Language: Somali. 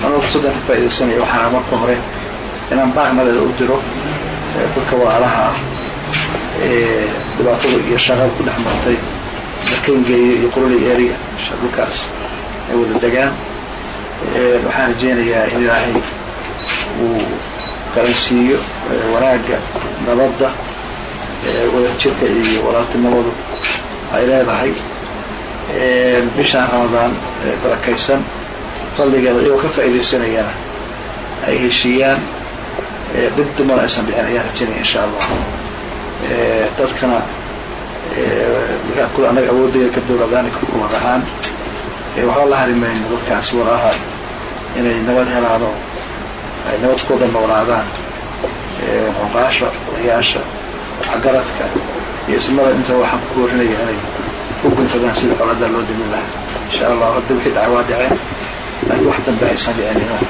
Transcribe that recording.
anoo fursaddan ka faaidaysanaya waxaana marka hore inaan baaqnadeeda u diro dadka walaalaha ah ee dhibaatada iyo shaqada ku dhex martay markangeeyo iyo quruli area dhulkaas ay wada degaan waxaan rajeynayaa in ilaahay uu qaransiiyo wanaagga nabadda wadajirka iyo walaaltinimadu ay leedahay bishaan ramadaan barakaysan fadligeeda iyagoo ka faaidaysanayana ay heshiiyaan dib dumana aysan dhicin ayaan rajeynaya insha allah dadkana kule annaga awoodaya ka dowladaan kuwad ahaan waxba la harimayno dadkaasi walaalaha inay nabad helaano ay nabad kuwada noolaadaan xuqaasha odayaasha waxgaradka iyo ismada inta waxaan ku boorinaya inay ku gunfadaan sida xoladaa loo demin lahaa insha allah hadda wixii dhacwaa dhaceen laakiin wax dambe aysan dhicin